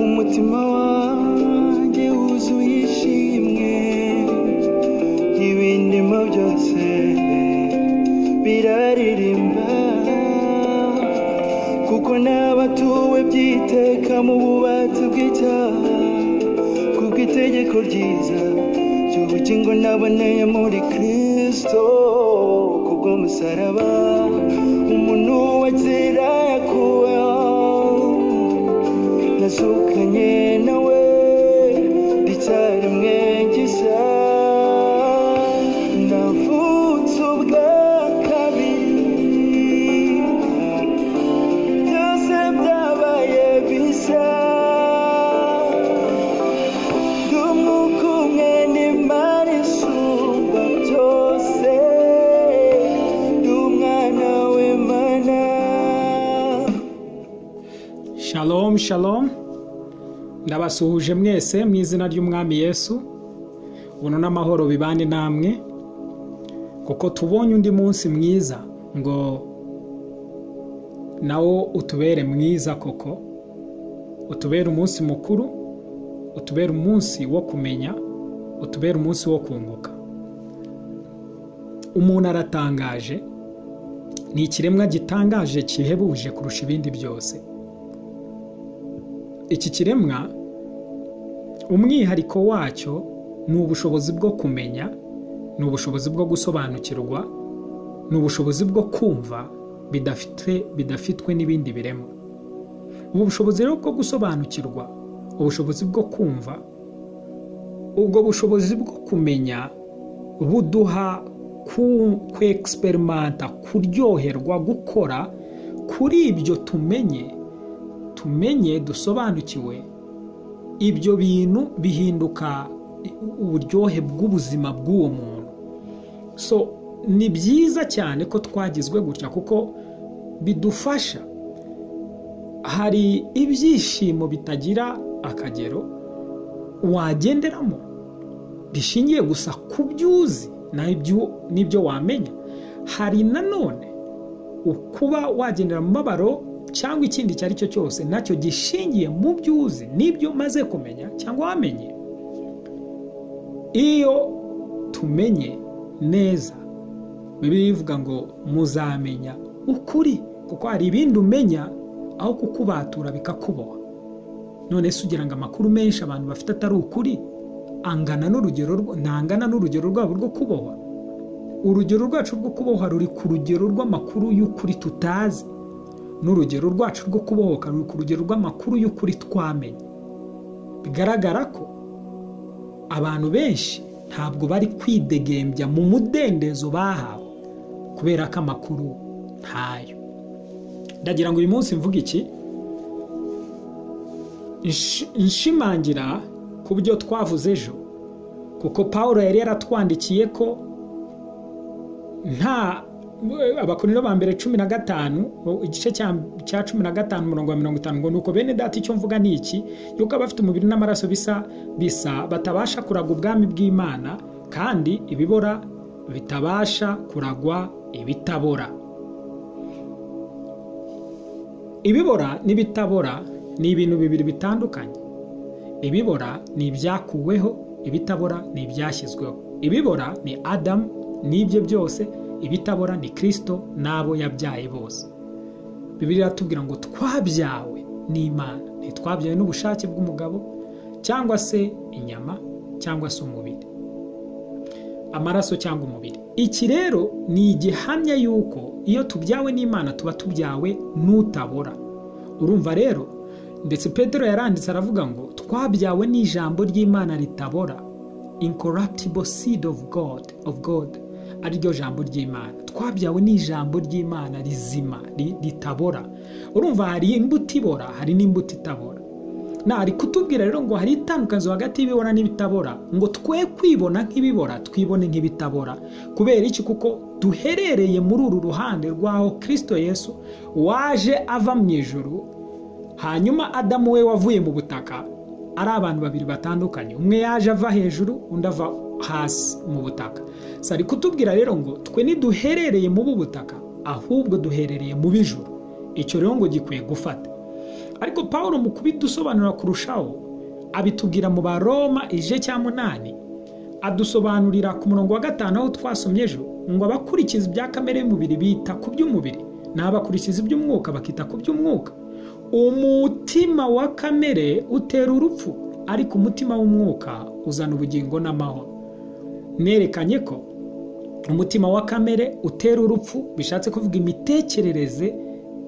umutima wanjye wuzuye ishimwe ibindimo byose biraririmba kuko n'abatuwe byiteka mu bubati bw'icyaha kuko itegeko ryiza ry'ubugingo naboneye muri kristo kubw'umusaraba umuntu wazira yakuweho nasukanye nawe icyarimwe gisa navutse ubwa kabiri byose byabaye bisa ndi umwuka umwe n'imana isumba byose ndi umwana w'imana Shalom shalom ndabasuhuje mwese mu izina ry'umwami Yesu ubuntu n'amahoro bibane namwe kuko tubonye undi munsi mwiza ngo nawo utubere mwiza koko utubere umunsi mukuru utubere umunsi wo kumenya utubere umunsi wo kunguka umuntu aratangaje ni ikiremwa gitangaje kihebuje kurusha ibindi byose iki kiremwa umwihariko wacyo ni ubushobozi bwo kumenya ni ubushobozi bwo gusobanukirwa ni ubushobozi bwo kumva bidafite bidafitwe n'ibindi biremwa ubu bushobozi rero bwo gusobanukirwa ubushobozi bwo kumva ubwo bushobozi bwo kumenya buduha kwegiseperimenta kuryoherwa gukora kuri ibyo tumenye tumenye dusobanukiwe ibyo bintu bihinduka uburyohe bw'ubuzima bw'uwo muntu so ni byiza cyane ko twagizwe gutya kuko bidufasha hari ibyishimo bitagira akagero wagenderamo bishingiye gusa ku byo uzi n'ibyo wamenya hari nanone ukuba wagendera mu mabaro cyangwa ikindi icyo ari cyo cyose nacyo gishingiye mu byo uzi n'ibyo umaze kumenya cyangwa wamenye iyo tumenye neza bibiliya ivuga ngo muzamenya ukuri kuko hari ibindi umenya aho kukubatura bikakuboha none se ugira ngo amakuru menshi abantu bafite atari ukuri angana n'urugero ntangana n'urugero rwabo rwo kubohwa urugero rwacu rwo kubohwa ruri ku rugero rw'amakuru y'ukuri tutazi n'urugero rwacu rwo kubohoka ruri ku rugero rw'amakuru y'ukuri twamenye bigaragara ko abantu benshi ntabwo bari kwidegembya mu mudendezo bahawe kubera ko amakuru ntayo ndagira ngo uyu munsi mvuge iki Nsh- nshimangira ku byo twavuze ejo kuko paul yari yaratwandikiye ko nta abakorino ba mbere cumi na gatanu igice cya- cya cumi na gatanu umurongo wa mirongo itanu ngo nuko bene data icyo mvuga ni iki yuko abafite umubiri n'amaraso bisa bisa batabasha kuragwa ubwami bw'imana kandi ibibora bitabasha kuragwa ibitabora ibibora n'ibitabora ni ibintu bibiri bitandukanye ibibora ni ibyakuweho ibitabora ni ibyashyizweho ibibora ni adamu n'ibye byose ibitabora ni kirisito n'abo yabyaye bose bibiri iratubwira ngo twabyawe n'imana ntitwabyawe n'ubushake bw'umugabo cyangwa se inyama cyangwa se umubiri amaraso cyangwa umubiri iki rero ni igihamya y'uko iyo tubyawe n'imana tuba tubyawe n'utabora urumva rero ndetse Petero yaranditse aravuga ngo twabyawe n'ijambo ry'imana ritabora incorruptible seed of god of god ariryo jambo ry'imana twabyawe n'ijambo ry'imana rizima ri- ritabora urumva hari imbuto ibora hari n'imbuto itabora na ari kutubwira rero ngo hari itandukaniro hagati y'ibibora n'ibitabora ngo twe kwibona nk'ibibora twibone nk'ibitabora kubera iki kuko duherereye muri uru ruhande rw'aho kirisito yesu waje ava mu ijuru hanyuma adamu we wavuye mu butaka ari abantu babiri batandukanye umwe yaje ava hejuru undi ava hasi mu butaka Si ari kutubwira rero ngo twe ntiduherereye mu butaka ahubwo duherereye mu bijuru icyo rero ngo gikwiye gufata ariko paul mu kubidusobanura kurushaho abitubwira mu baroma ije cya munani adusobanurira ku murongo wa gatanu aho twasomye ejo ngo abakurikiza ibya kamere y'umubiri bita ku by'umubiri n'abakurikiza iby'umwuka bakita ku by'umwuka umutima wa kamere utera urupfu ariko umutima w'umwuka uzana ubugingo n'amahoro nerekanye ko umutima wa kamere utera urupfu bishatse kuvuga imitekerereze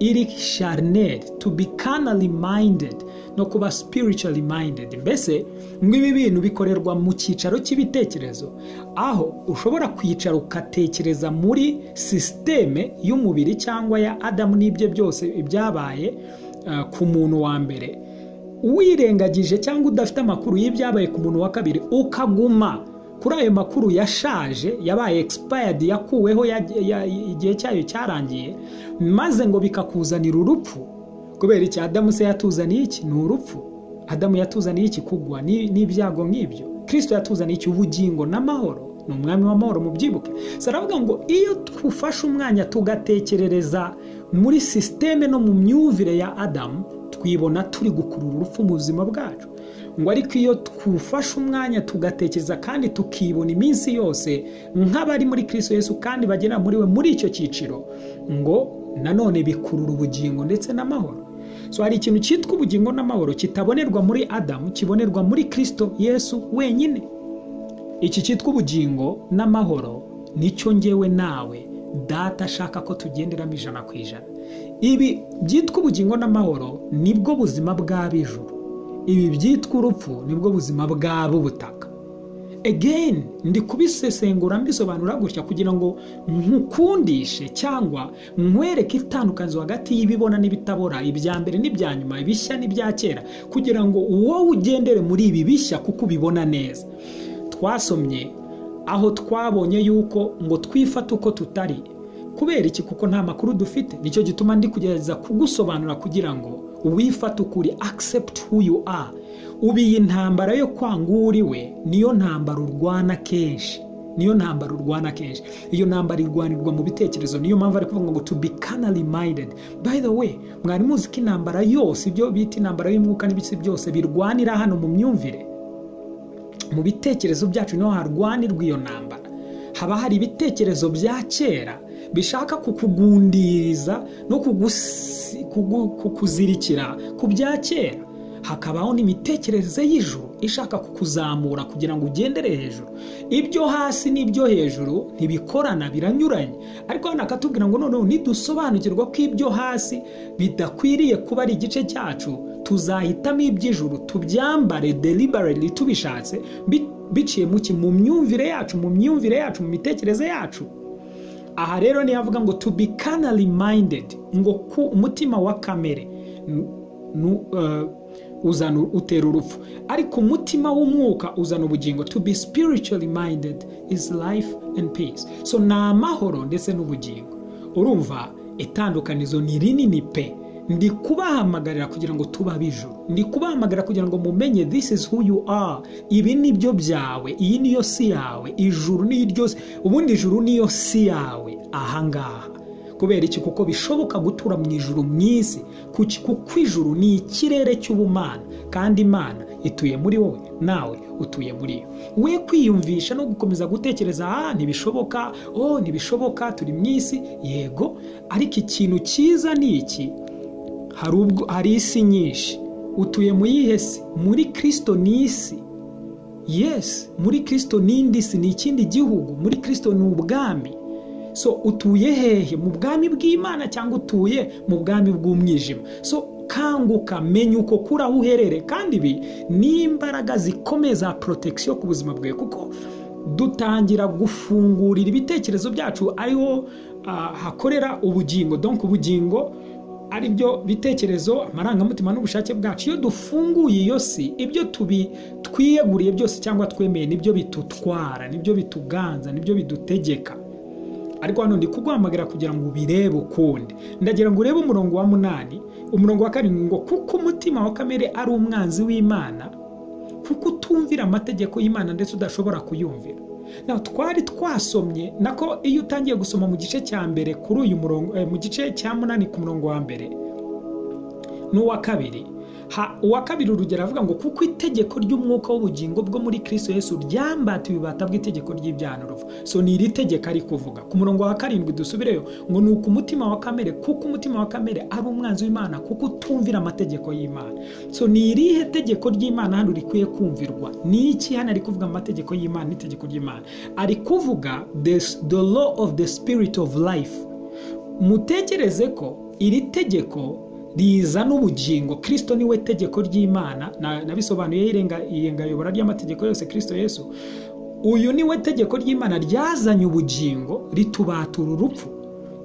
iri sharineri to be canally minded no kuba spiritually minded mbese ngo ibi bintu bikorerwa mu cyicaro cy'ibitekerezo aho ushobora kwicara ugatekereza muri sisiteme y'umubiri cyangwa ya adamu n'ibye byose byabaye ah, ku muntu wa mbere wirengagije cyangwa udafite amakuru y'ibyabaye ku muntu wa kabiri ukaguma kuri ayo makuru yashaje yabaye expired yakuweho ya- ya- igihe cyayo cyarangiye maze ngo bikakuzanira urupfu kubera iki adamu se yatuzaniye iki ni urupfu adamu yatuzaniye iki kugwa ni- n'ibyago nk'ibyo kirisito yatuzaniye iki ubugingo n'amahoro ni umwami w'amahoro mubyibuke saravuga ngo iyo twufashe umwanya tugatekerereza muri sisiteme no mu myumvire ya adamu twibona turi gukurura urupfu mu buzima bwacu ngo ariko iyo twufashe umwanya tugatekereza kandi tukibona iminsi yose nk'abari muri kirisito yesu kandi bagera muri we muri icyo cyiciro ngo nanone bikurura ubugingo ndetse n'amahoro so hari ikintu cyitwa ubugingo n'amahoro kitabonerwa muri adamu kibonerwa muri kirisito yesu wenyine iki cyitwa ubugingo n'amahoro nicyo ngewe nawe data ashaka ko tugenderamo ijana ku ijana ibi byitwa ubugingo n'amahoro nibwo buzima bw'ab'ijuru ibi byitwa urupfu nibwo buzima bw'ab'ubutaka again ndi kubisesengura mbisobanura gutya kugira ngo nkukundishe cyangwa nkwereke itandukanizo hagati y'ibibona n'ibitabora ibya mbere n'ibya nyuma ibishya n'ibya kera kugira ngo wowe ugendere muri ibi bishya kuko ubibona neza twasomye aho twabonye yuko ngo twifate uko tutari kubera iki kuko nta makuru dufite nicyo gituma ndi kugerageza kugusobanura kugira ngo wifate ukuri accept who you are ubu iyi ntambara yo kwanga uwo uri we niyo ntambara urwana kenshi niyo ntambara urwana kenshi iyo ntambara irwanirwa mu bitekerezo niyo mpamvu ari kuvuga ngo to be canally minded by the way mwari muzi ko intambara yose ibyo bita intambara y'umwuka n'ibisi byose birwanira hano mu myumvire mu bitekerezo byacu niho harwanirwa iyo ntambara haba hari ibitekerezo bya kera bishaka kukugundiriza no kugusi- kugu- kukuzirikira ku bya kera hakabaho n'imitekerereze y'ijuru ishaka kukuzamura kugira ngo ugendere hejuru ibyo hasi n'ibyo hejuru ntibikorana biranyuranye ariko hano akatubwira ngo noneho nidusobanukirwa ko ibyo hasi bidakwiriye kuba ari igice cyacu tuzahitamo iby'ijuru tubyambare deliberately tubishatse bi- biciye mu ki mu myumvire yacu mu myumvire yacu mu mitekerereze yacu aha rero niyo avuga ngo to be canally minded ngo ku umutima wa kamere nu- nu- eh, uzana utera urupfu ariko umutima w'umwuka uzana ubugingo to be spiritually minded is life and peace so ni amahoro ndetse n'ubugingo urumva itandukanizo ni rinini pe ndi kubahamagarira kugira ngo tuba ab'ijuru ndi kubahamagarira kugira ngo mumenye this is who you are ibi ni byo byawe iyi niyo si yawe ijuru ni iryo si- ubundi ijuru niyo si yawe ahangaha kubera iki kuko bishoboka gutura mu ijuru mu isi Kuki? kuko ijuru ni ikirere cy'ubumana kandi imana ituye muri wowe nawe utuye muri yo we kwiyumvisha no gukomeza gutekereza ah ntibishoboka oh ntibishoboka turi mu isi yego ariko ikintu cyiza ni iki hari ubwo hari isi nyinshi utuye mu yihe si muri kirisito ni isi yes muri kirisito n'indi si ni ikindi gihugu muri kirisito ni ubwami so utuye hehe mu bwami bw'imana cyangwa utuye mu bwami bw'umwijima so kanguka menya uko kuri aho uherereye kandi ibi ni imbaraga zikomeye za protection ku buzima bwawe kuko dutangira gufungurira ibitekerezo byacu ariho ah, hakorera ubugingo donc ubugingo ari byo bitekerezo amarangamutima n'ubushake bwacu iyo dufunguye iyo si ibyo tubi twiyeguriye byose cyangwa twemeye nibyo bidutwara nibyo bituganza nibyo bidutegeka ariko hano ndi kuguhamagara kugira ngo ubirebe ukundi ndagira ngo urebe umurongo wa munani umurongo wa karindwi ngo kuko umutima wa kamere ari umwanzi w'imana kuko utumvira amategeko y'imana ndetse udashobora kuyumvira na twari twasomye nako iyo utangiye gusoma mu gice cya mbere kuri uyu murongo eh, mu gice cya munani ku murongo wa mbere n'uwa kabiri Ha- uwa kabiri urugero avuga ngo kuko itegeko ry'umwuka w'ubugingo bwo muri kristo yesu ryambatiwe ububata bw'itegeko ry'ibyaha n'urupfu so ni iri tegeko ari kuvuga ku murongo wa karindwi dusubireyo ngo ni uku umutima wa kamere kuko umutima wa kamere ari umwanzi w'imana kuko utumvira amategeko y'imana so ni irihe tegeko ry'imana hano rikwiye kumvirwa ni iki hano ari kuvuga amategeko y'imana n'itegeko ry'imana ari kuvuga the, the law of the spirit of life mutekereze ko iri tegeko rizana ubugingo kirisito niwe tegeko ry'imana na- nabisobanuye irenga- iyengayobora ry'amategeko yose kirisito yesu uyu niwe tegeko ry'imana ryazanye ubugingo ritubatura urupfu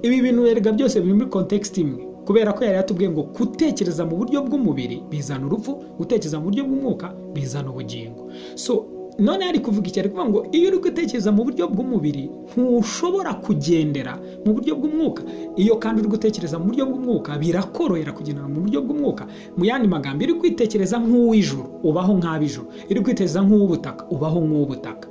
ibi bintu erega byose biri muri kontekisiti imwe kubera ko yari yatubwiye ngo gutekereza mu buryo bw'umubiri bizana urupfu gutekereza mu buryo bw'umwuka bizana ubugingo so none ari kuvuga iki ari kuvuga ngo iyo uri gutekereza mu buryo bw'umubiri ntushobora kugendera mu buryo bw'umwuka iyo kandi uri gutekereza mu buryo bw'umwuka birakorohera kugendera mu buryo bw'umwuka mu yandi magambo iyo uri kwitekereza nk'uw'ijuru ubaho nk'ab'ijuru iyo uri kwitekereza nk'uw'ubutaka ubaho nk'uw'ubutaka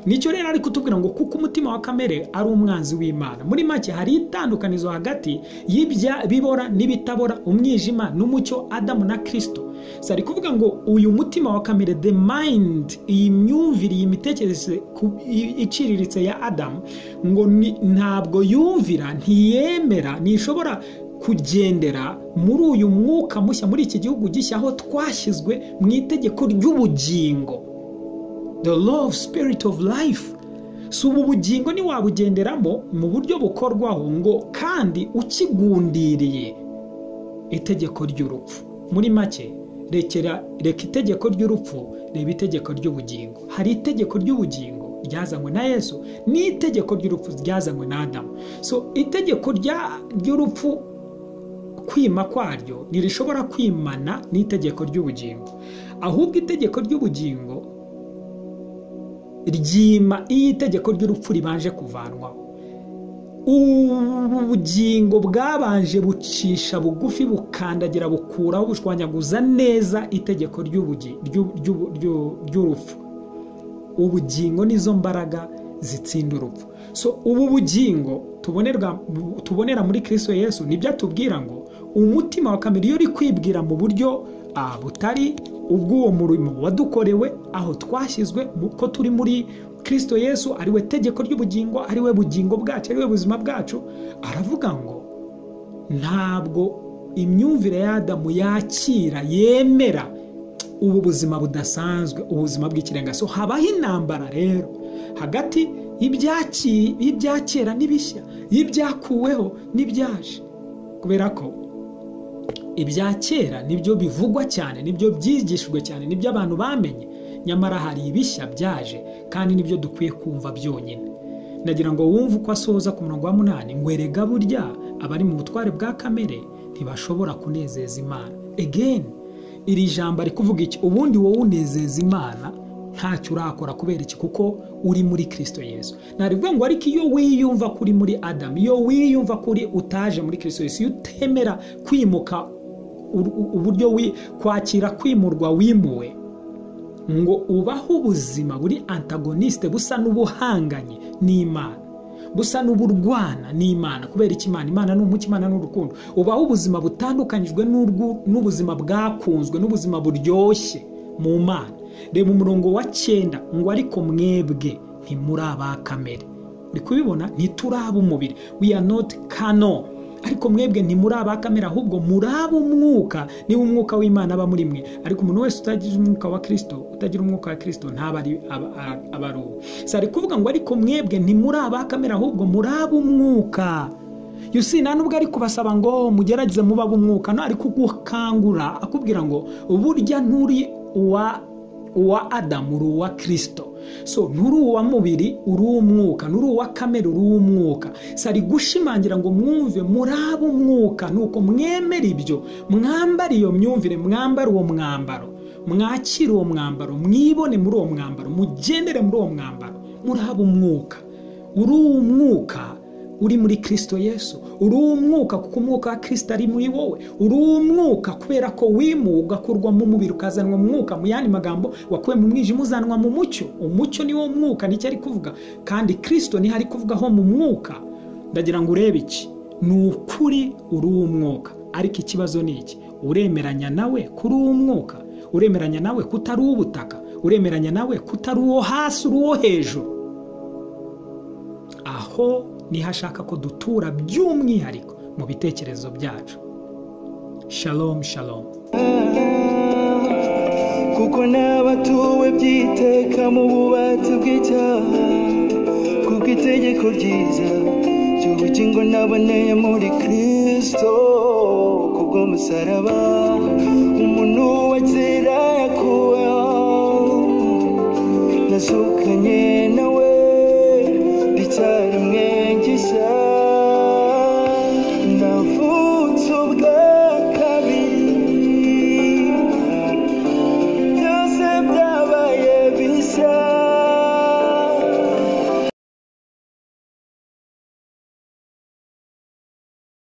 nicyo rero ari kutubwira ngo kuko umutima wa kamere ari umwanzi w'imana muri make hari itandukanizo hagati y'ibya bibora n'ibitabora umwijima n'umucyo adamu na kirisito si ari kuvuga ngo uyu mutima wa kamere the mind iyi myumvire iyi mitekerereze ku- i- iciriritse ya adamu ngo ni- ntabwo yumvira ntiyemera ntishobora kugendera muri uyu mwuka mushya muri iki gihugu gishya aho twashyizwe mu itegeko ry'ubugingo the law of spirit of life si ubu bugingo ntiwabugenderamo mu buryo bukorwaho ngo kandi ukigundiriye itegeko ry'urupfu muri make rekera reka itegeko ry'urupfu reba itegeko ry'ubugingo hari itegeko ry'ubugingo ryazanywe na yesu n'itegeko ry'urupfu ryazanywe na adamu so itegeko rya- ry'urupfu kwima kwaryo ntirishobora kwimana n'itegeko ry'ubugingo ahubwo itegeko ry'ubugingo ryima iyo itegeko ry'urupfu ribanje kuvanwaho ubugingo bwabanje bucisha bugufi bukandagira bukuraho bushwanyaguza neza itegeko ry'ubugi- ry'u- ry'u- ry'u- ry'urupfu ubugingo nizo mbaraga zitsinda urupfu so ubu bugingo tubonerwa- tubonera muri kirisito yesu nibyo atubwira ngo umutima wa kamere iyo uri kwibwira mu buryo ah, butari ubw'uwo murimo wadukorewe aho twashyizwe mu- ko turi muri kirisito yesu ariwe tegeko ry'ubugingo ariwe bugingo bwacu ariwe buzima bwacu aravuga ngo ntabwo imyumvire y'adamu yakira yemera ubu buzima budasanzwe ubuzima bw'ikirenga so habaho intambara rero hagati y'ibyaci- y'ibyakera n'ibishya y'ibyakuweho n'ibyaje kubera ko ibya kera nibyo bivugwa cyane nibyo byigishijwe cyane nibyo abantu bamenye nyamara hari ibishya byaje kandi nibyo dukwiye kumva byonyine nagira ngo wumve uko asoza ku murongo wa munani ngo erega burya abari mu butware bwa kamere ntibashobora kunezeza imana again iri jambo ari kuvuga iki ubundi wowe unezeza imana ntacyo urakora kubera iki kuko uri muri kirisito yesu ntabwo ngo ariko iyo wiyumva ko uri muri adamu iyo wiyumva ko uri utaje muri kirisito yesu iyo utemera kwimuka ur- u- uburyo wi- kwakira kwimurwa wimuwe ngo ubaho ubuzima buri antagonisite busa n'ubuhanganye n'imana busa n'uburwana n'imana kubera iki imana imana ni umucyo imana ni urukundo ubaho ubuzima butandukanyijwe n'urwu- n'ubuzima bwakunzwe n'ubuzima buryoshye mu mana reba umurongo wa cyenda ngo ariko mwebwe ntimuri aba kamere uri kubibona ntituraba umubiri we are not kano ariko mwebwe ntimuri aba kamere ahubwo muri ab'umwuka niba umwuka w'imana aba muri mwe ariko umuntu wese utagize umwuka wa kirisito utagira umwuka wa kirisito ntaba ari aba- aba- aba ari uwo si ari kuvuga ngo ariko mwebwe ntimuri aba kamere ahubwo muri ab'umwuka yusi nta nubwo ari kubasaba ngo mugerageze muba ab'umwuka no ari kugukangura akubwira ngo burya nturi uwa uwa adamu uri uwa kirisito so nturi uwa mubiri uri uw'umwuka nturi uwa kamere uri uw'umwuka si ari gushimangira ngo mwumve muri ab'umwuka ni uko mwemera ibyo mwambara iyo myumvire mwambara uwo mwambaro mwakire uwo mwambaro mwibone muri uwo mwambaro mugendere muri uwo mwambaro muri ab'umwuka uri uw'umwuka uri muri kirisito yesu uri uw'umwuka kuko umwuka wa kirisito ari muri wowe uri uw'umwuka kubera ko wimuwe ugakurwa mu mubiri ukazanwa mu mwuka mu yandi magambo wakuwe mu mwijima uzanwa mu mucyo umucyo ni wo mwuka nicyo ari kuvuga kandi kirisito niho ari kuvugaho mu mwuka ndagira ngo urebe iki ni ukuri uri uw'umwuka ariko ikibazo ni iki uremeranya nawe kuri uw'umwuka uremeranya nawe kutari uw'ubutaka uremeranya nawe kutari uwo hasi uri uwo hejuru aho niho ashaka ko dutura by'umwihariko mu bitekerezo byacu shalom shalom kuko n'abatuwe byiteka mu bubati bw'icyaha kuko itegeko ryiza ry'ubugingo naboneye muri kristo kubw'umusaraba umuntu wakira yakuweho nazukanye nawe ricyari mwengisha